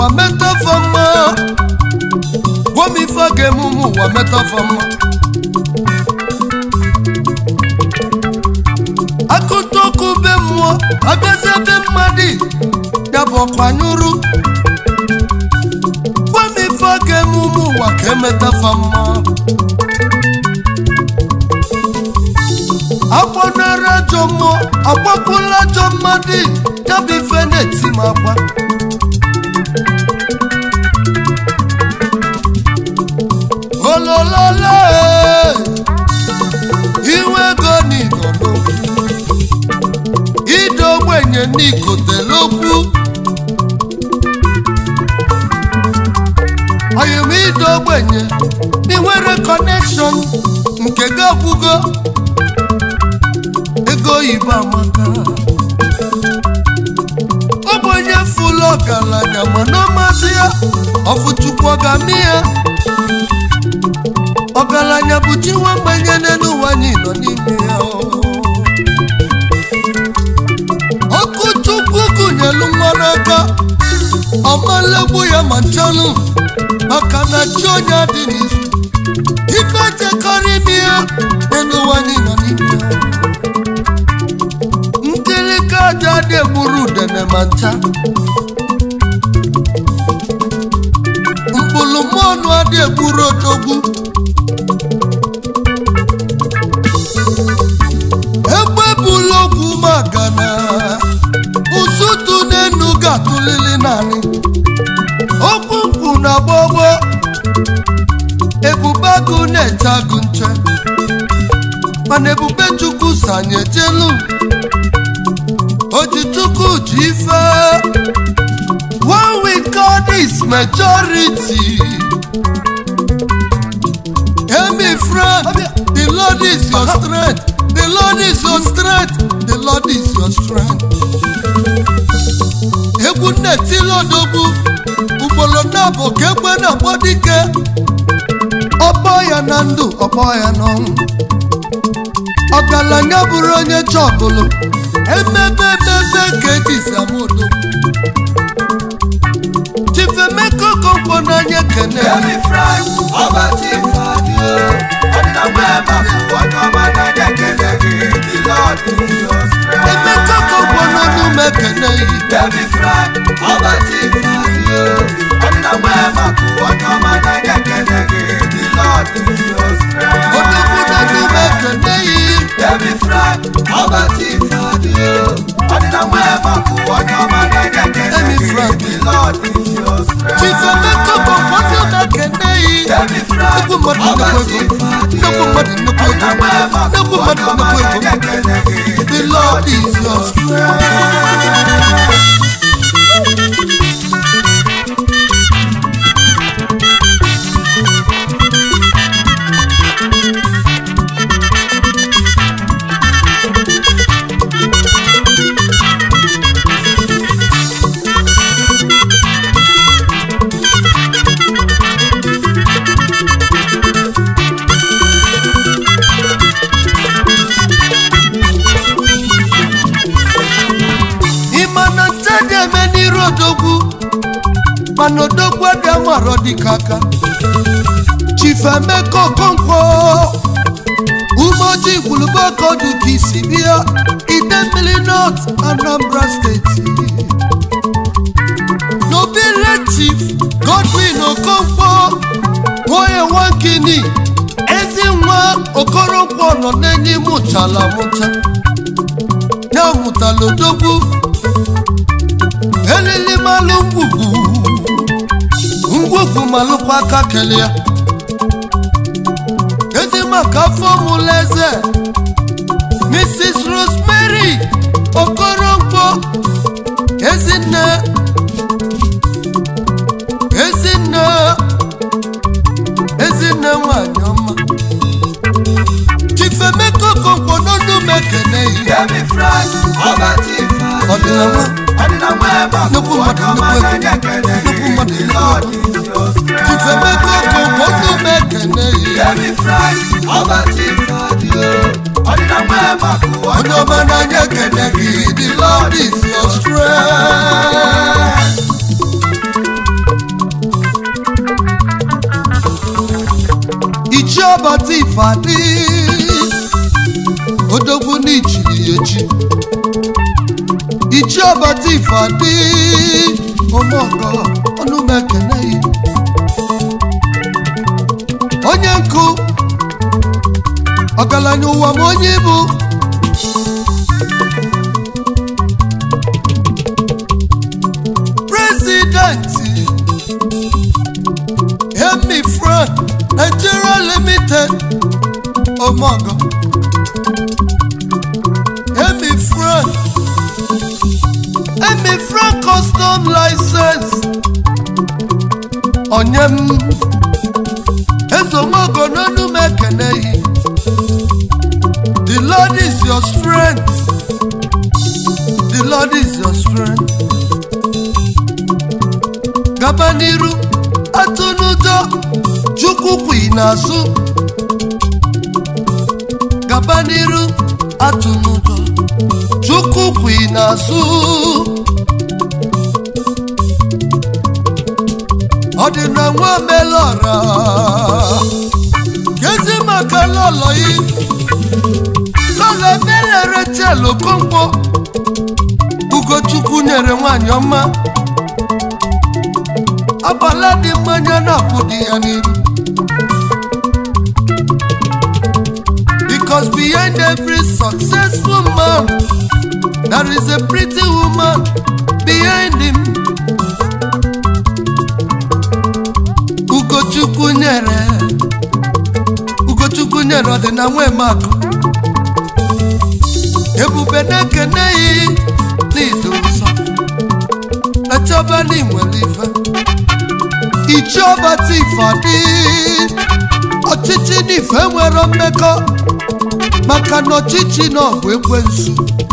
ụwa metafa mma gwa m ife a ga-eme ụmụ ụwa metafa mma akụta ọkụ be mmụọ abịazie be mmadụ ya bụ ọkwanyụrụ gwa m ife a ga-eme ụmụ ụwa ka emetafa mma akpọnara ajọ mmụọ agbakwula ajọ mmadụ ya bụ ife na-eti m agba ololole iwe ego n'igbo n'okwu ide ogbenye n'ikotele okwu oyim ide ogbenye inwere kọnekshọn nke gị ọgwụgo ego oyibo amaka ọ bụ onye fụlụ ọgaranya mana ọ masị ya ọfụchukwu ọgami ya ọgaranya bụ chi nwa mgbenye n'elu ụwa anyị nọ n'ime ya ọkụ chukwu gụnyelu nwa n'aka ọmalegbu ya ma nchanụ maka na chi onye adị n'izu ibe jekọrọ ime ya n'elu ụwa anyị nọ n'ime ya nkirika aja dị egburu udene ma ncha mkpụrụ mọnụ adị egburu odogwu egbe bụlụ ogwu magana ụzụtụ n'enu ga-atụlili naanị okwu mkpu na gbogbo ebube agụ na-eche agụ nche mana ebube chukwu sanye jelu ojichukwu ji ife one we call this majority emi friend the lord is your strength the lord is your strength the lord is your strength egwu nnetilodogwu ugboro na-abụ ka egbe na-akpọ dike ọkpọ ya na ndụ ọkpọ ya n'ọnwụ ọgaranya bụrụ onye chọbụlụ emebe emebe ka eji samodogwu chifemeko kompo n'anya kene Every Friday, ọba tí fàdí o. Ọdún ọmọ ẹ̀ máa kú ọdún ọmọ náírà kẹ̀kẹ́ the Lord is your strength. emeko kompo n'ọnụ mekene yi Every Friday, ọba tí fàdí o. Ọdún ọmọ ẹ̀ máa kú ọdún ọmọ náírà kẹ̀kẹ́ the Lord is your strength. odogwu n'ọnụ mekene yi Every Friday, ọba tí fàdí o. Ọdún ọmọ ẹ̀ máa kú ọdún ọmọ náírà Every kẹ̀kẹ́ Friday. the Lord is your strength. chifemeko kompo n'ọnụ mekene yi Every Friday, nnukwu mmadụ ọba nnukwu tí ego fàdí o. nnukwu mmadụ nnukwu ego nnukwu mmadụ nnukwu ego the lord is your strength ịma na nte dị eme n'iru odogwu mana odogwu dị amarọ dịka aka chifemeka okonkwo umeoji gwulubokodu ka isi bịa ide mmiri north anambra steeti n'obere chief godwin okonkwo nwoye nwakini ezi nwa okoronkwo nọ n'enyi mụchala mụcha ya mụtala odogwu elili malụ ngwugwu ngwugwu malụkwa aka kele ya ezi maka afọ mụla eze mrs rosemary okoronkwo ezinne ezinne ezinne nwanyị ọma chifemeka okonkwo n'ọnụ mekene yi Every Friday, ọba tí fàdí o. ọdịnala Ọdịnala ẹ̀ máa kú nnukwu mmadụ ọdún ọmọ nnukwu náírà ego nnukwu kẹ̀kẹ́ mmadụ the nnukwu Lord ego is your strength. chifemeka okonkwo n'ọnụ mekene yi Every Friday, ọba tí fàdí o. Ọdịnala ẹ̀ máa kú onye ọdún ọma n'anya ekene gị the lord is your strength ifeadị odogwu n'ichiri ya echi ichi ọbata ifeadị omeọgọ ọnụ m ekene ya onye nkụ ọgaranya ụwa m onye bụ prezidenti Hemi Frank Nigeria Limited Omogo Hemi Frank Hemi Frank Custom License Onyem Ezomogo n'onu m ekene yi The Lord is your strength The Lord is your strength gaba n'iru atụ n'ụjọ chukwu kwi n'azụ gaba n'iru atụ n'ụjọ chukwu kwi n'azụ ọ dị na nwa melọra kezi maka lọlọ yi lọlọ emelere chelu okonkwo ugochukwu nyere nwanyị ọma abala dị mmanya na-akwụ dị ya n'iru because behind every successful man there is a pretty woman behind him ugochukwu nyere ugochukwu nyere ọdịna nwemakụ ebube na-ekene yi n'ido nsọ na chọba n'inwere ife ichiọba tifadị ọchịchị n'ife nwere mmekọ maka na ọchịchị na ọ bụ ekwensu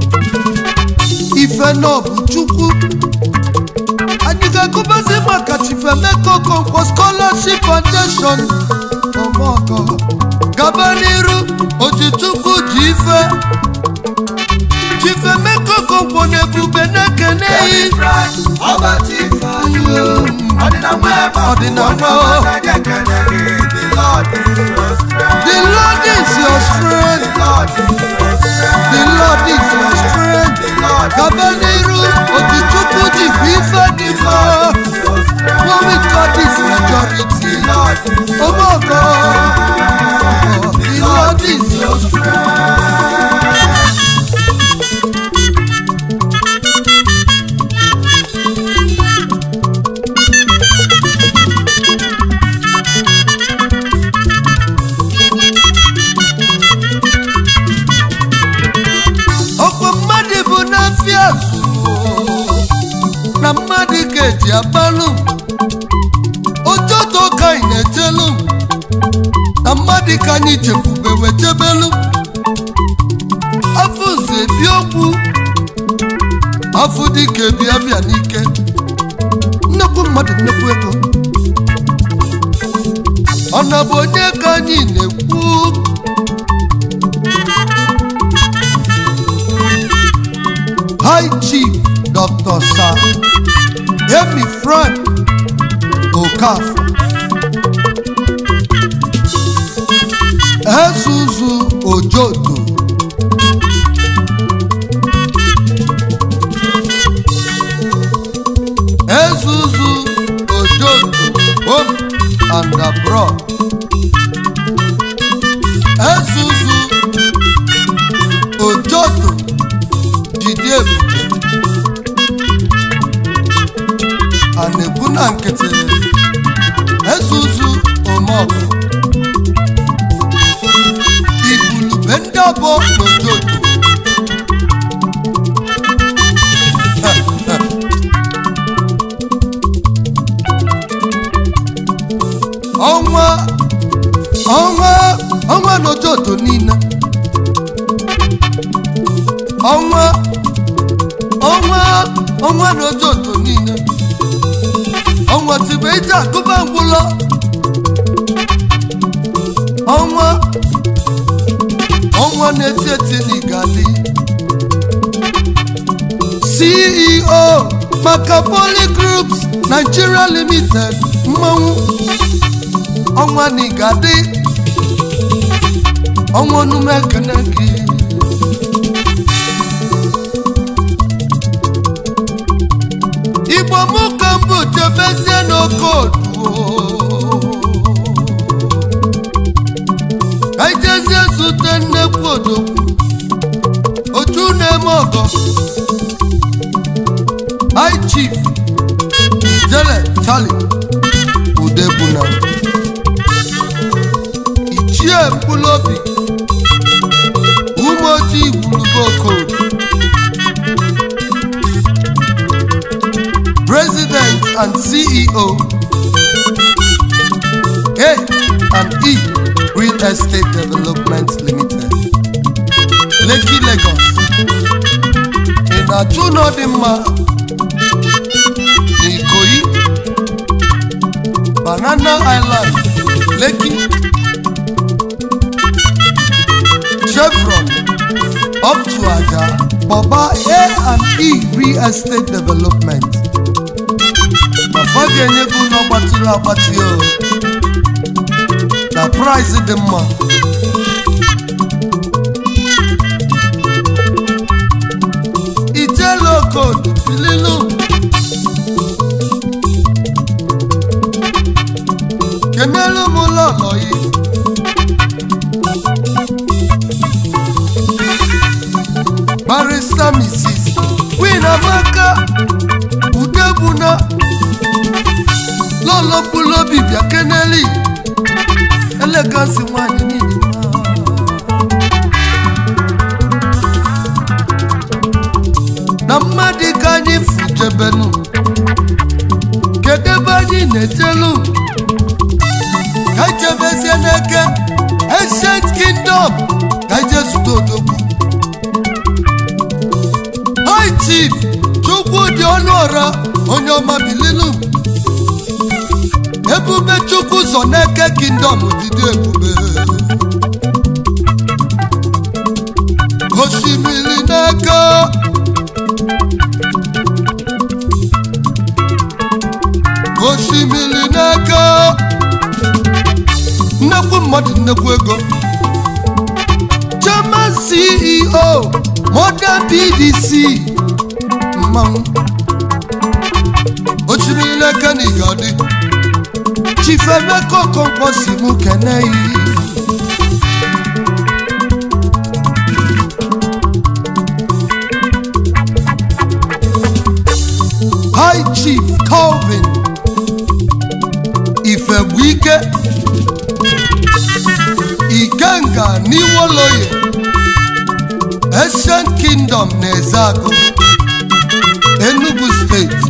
ife na ọ bụ chukwu anyị ga-agụbazi maka chifemeka okonkwo scholarship foundation ọmọkọ gaba n'iru ojichukwu ji ife chifemeka okonkwo na ebube na-ekene yi The Lord is your strength. The Lord is your strength. Gaba n'iru ojichukwu ji bụ ife dị mma. When we got this majority. Oh my God. The Lord is your strength. ọkwa mmadụ bụ n'afịa zụrụ na mmadụ ga-eji abalụ ojoto ka anyị na-ejelu na mmadụ ka anyị chekwube wechebelu afọ nze bi okwu afọ dike bịa bịa n'ike nnekwu mmadụ nnekwu ego ọ na bụ onye ka anyị na-ekwu High Chief Dr. Sir Emi Frank Okafor Ezuzu Ojoto Ezuzu Ojoto home and abroad Ezuzu Ojoto jide ebube a na-ekwu na nkịtị ezuzu omeọkụ igwulube ndị ọbọ n'ojoto ọnwa ọnwa ọnwa n'ojoto niile ọnwa ọnwa ọnwa n'ojoto niile ọnwa tibe ije akụba ngwụlọ ọnwa ọnwa na-eti eti n'igali ceo maka poly groups nigeria limited mmanwụ ọnwa n'igadi ọnwa onume ekene gị igbo mụ ka mbụ jebezie n'oke oduo ejezie zute nnekwu odogwu otu na-eme ọgọ high chief ijele charlie udebuna ichie mkpụlụobi umeoji gburugbokod president and ceo a and e real estate development limited lekki lagos ị na-achụ ụlọ dị mma n'Ikoyi Banana Island Lekki Chevron up to Aja Boba A and E Real Estate Development mafa ga-enye gị ụlọ gbatịrị agbatị o na price dị mma ijele okodo bililu kenelu m lọlọ yi barista mrs queen amaka udebuna lọlọ mkpụlụobi bịa keneli elegansi nwanyị niile na mmadụ ka anyị fujebenu kedu ebe anyị na-ejelu ka ejebezie n'eke ancient kingdom ka eje zute odogwu high chief chukwu dị ọnụ ọra onye ọma bililu ebube chukwu zọ n'eke kingdom dịdị ebube osimiri n'eke osimiri n'eke nnekwu mmadụ nnekwu ego chairman ceo modern pdc mmanwụ osimiri n'eke na igadi chief emeka okonkwo si mụ keneyi high chief calvin ifegbuike ikenga n'iwoloye ancient kingdom na ezeagụ enugu steeti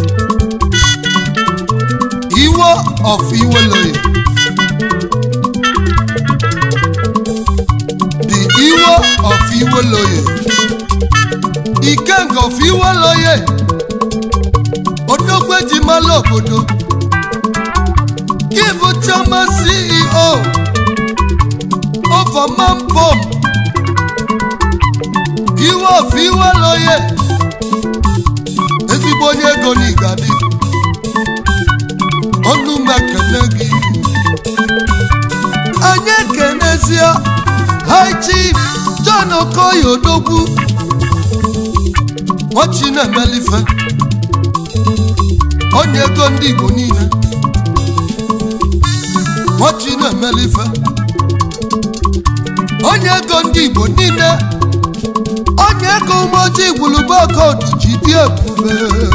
iwo of iwoloye the iwo of iwoloye ikenga of iwoloye odogweji mala obodo gị bụ chioma ceo overman pom iwe of iwe loye ezigbo onye ego n'igadi ọnụ m ekele gị anyị ekenezie high chief john okoye odogwu nwachi na-emelife onye ego ndị igbo niile nwachi na-emelife onye ego ndị igbo niile onye ego umeoji gwulubokodu ji dị ebube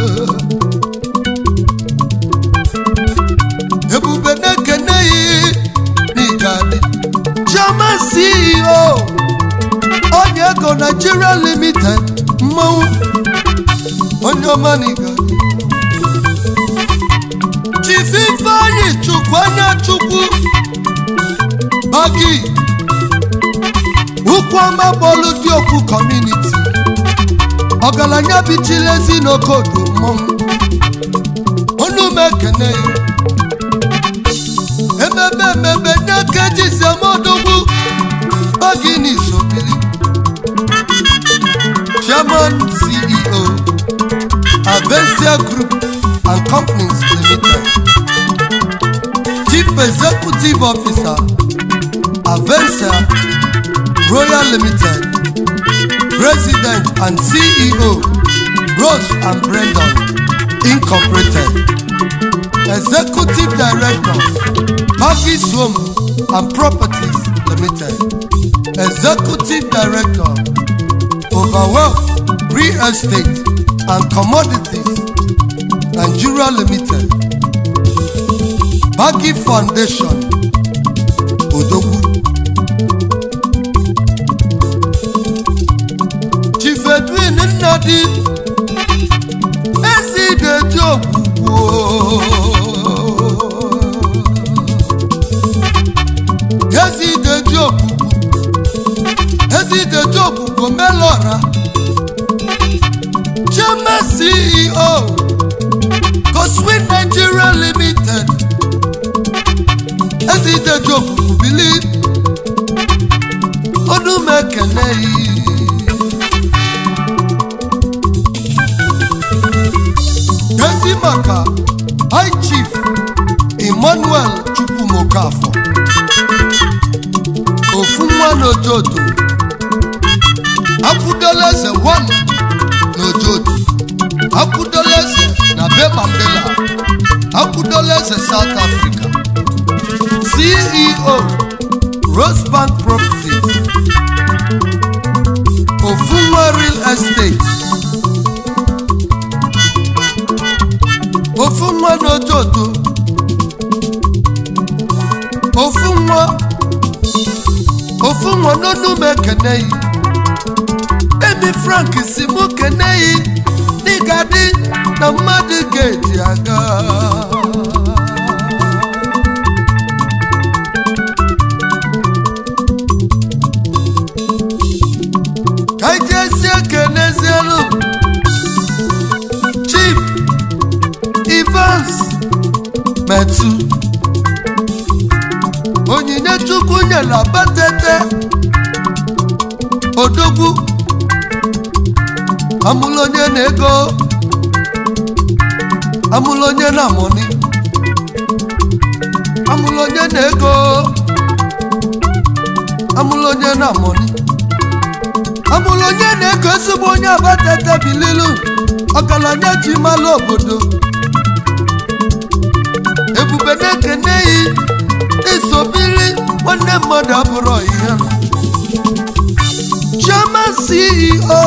ebube na-ekene yi n'igadi chairman ceo onye ego nigeria limited mmanwụ onye ọma n'igadi chief ifeanyi chukwu anya chukwu bagi ukwu ọma bọọlụ dị okwu kọmuniti ọgaranya bichilezi n'okodo mmọnwụ onu m ekene ya ememe ememe n'aka jisemodogwu bagi n'isobili chairman ceo avencia group and companies limited chief executive officer avencia Royal Limited, President and CEO, Rose and Brandon Incorporated, Executive Director, Maggie's Home and Properties Limited, Executive Director, Overwhelm Real Estate and Commodities, Nigeria Limited, Baggy Foundation, Odogwu. Chief Edwin Nnadi, ezi deji ogbugbo. Ezi deji ogbugbo, ezi deji ogbugbo melora. Chairman CEO, Coswin Nigeria Limited. Ezi deji ogbugbo bili, ọdún mẹ́kẹ̀lẹ́ yìí. Gezi maka High Chief Emmanuel Chukwumokafọ ofu nwa n'ojoto akwụdoleze 1 n'ojoto akwụdoleze na be Mandela akwụdoleze South Africa CEO Rosebank Properties ofu nwa real estate ofu nwa n'ojoto ofu nwa ofu nwa n'onu m ekeneghị emi frank si mụ keneghị dịga dị na mmadụ ga-eji aga ka anyị jezie kenezielu chief Evans metụ onyinye chukwu nyere abatete odogwu amụlụ onye na-ego amụlụ onye na-amụni amụlụ onye na-ego amụlụ onye na-amụni amụlụ onye na-ego ezigbo onye abatete bililu ọgaranya ji malụ obodo ebube na-ekene yi isobiri nwanne mmadụ abụrụ ihe chairman ceo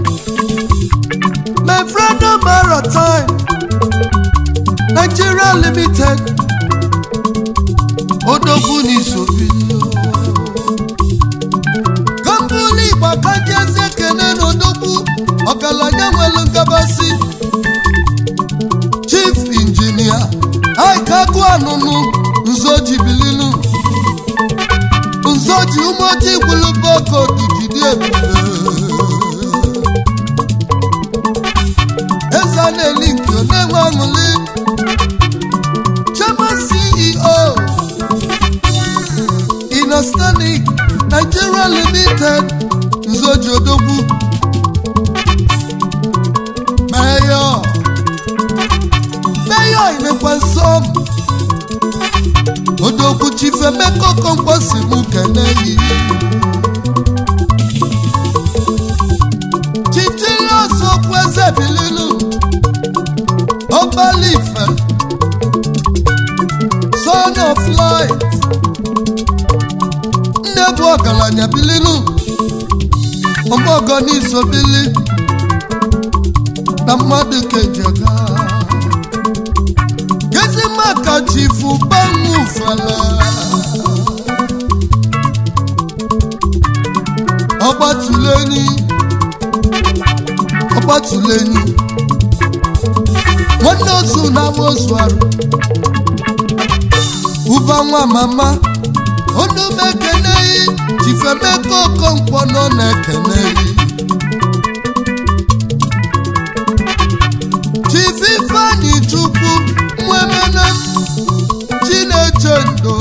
mefrano maritime nigeria limited odogwu na isobiri kambuli gbakajezi ekene na odogwu ọgaranya nwere nkabasị chief injinia aikaku anụnụ nzoji bilinu nzoji umoji gwuluboko dujidi ebube eze na-eli nke na-enwe aṅụli chairman ceo inostanic nigeria limited nzoji odogwu mayor mayor imekwa nsọm odogwu chifemeko komposi mụ kene yi chichilos okwu eze bililu ọbalife son of light nne bụ ọgaranya bililu ọmọgọ n'iso bili na mmadụ kejaga gezi maka chifu banwu fela ọgbatuleni ọgbatuleni nwanne ozu na amozu arụ ụba nwa mama onu m ekeneghị chifemeka okonkwo nọ na-ekeneghị chief ifeanyi chukwu nwemene chineche ndo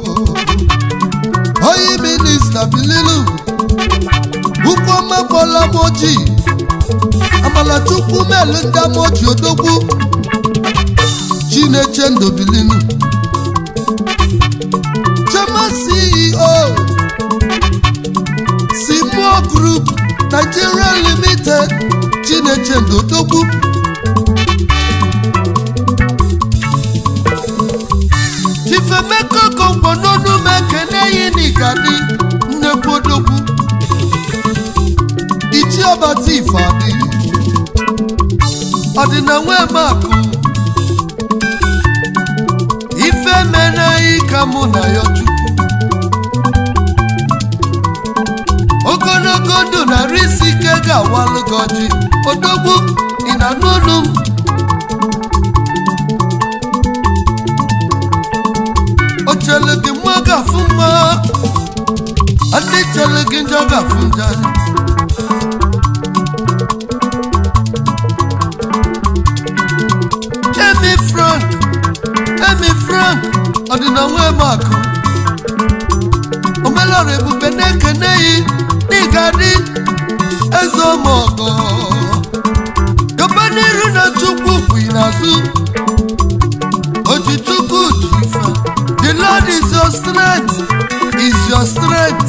oyi minista bililu ukwomegbola moji amalachukwu melu ndị amoji odogwu chineche ndo bilinu chema ceo Nigeria Limited Chineche Ndodogwu Chifemeko Kongwo n'onu m ekene yi n'Igadi nnekwu odogwu Ichi ọbata Ifeadị ọdịna nwe makụ ife menaghị ka mụ na ya chukwu ogologo ndụ narị isi ike ga-awalụ gị ọjị odogwu ị na n'olu m o chere gị mma ga-afụ mma ndị chere gị njọ ga-afụ njọ Emi Frank Emi Frank ọdịna nwe makụ omelọra ebube na-ekene yi n'ịgadị eze ọmọgọ gaba n'iru na chukwu bụ n'azụ ojichukwu ji ife the lord is your strength is your strength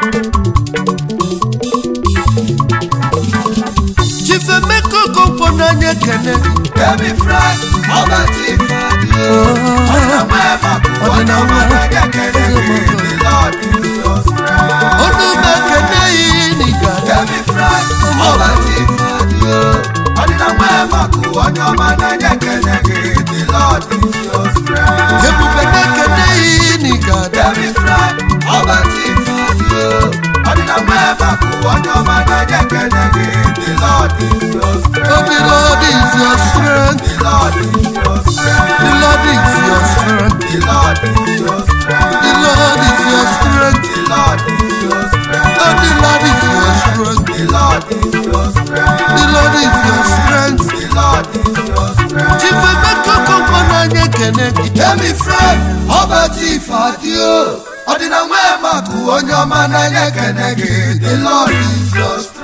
chifemeko kokwo n'anya ekene gị Emi Frank, ọba tí Ifeadị o. Ọ̀nà mẹ́fà kú ọ̀nà ọmọ n'anya kene gị. The Lord is your strength. onu m ekene yi n'ịgadị Emi Frank, ọba tí Ifeadị o. Ọ̀nà mẹ́fà kú ọ̀nà ọmọ n'anya kene gị. The Lord is your strength. ebube na-ekene yi n'ịgadị Emi Frank, ọba tí Ifeadị o. Ọ̀nà mẹ́fà kú ọ̀nà ọmọ n'anya kene gị. The Lord is your strength. Oh, the Lord is your strength. The Lord is your strength. The Lord is your strength. The Lord is your strength. The Lord is your strength. The Lord is your strength. Oh, the Lord is your strength. The Lord is your strength. The Lord is your strength. The Lord is your strength. Chifemeko kokwo n'anya ekene gị. Emi Frank, ọba tí Ifeadị o. Ọdịna nwe makụ onye ọma n'anya ekene gị. The Lord is your strength.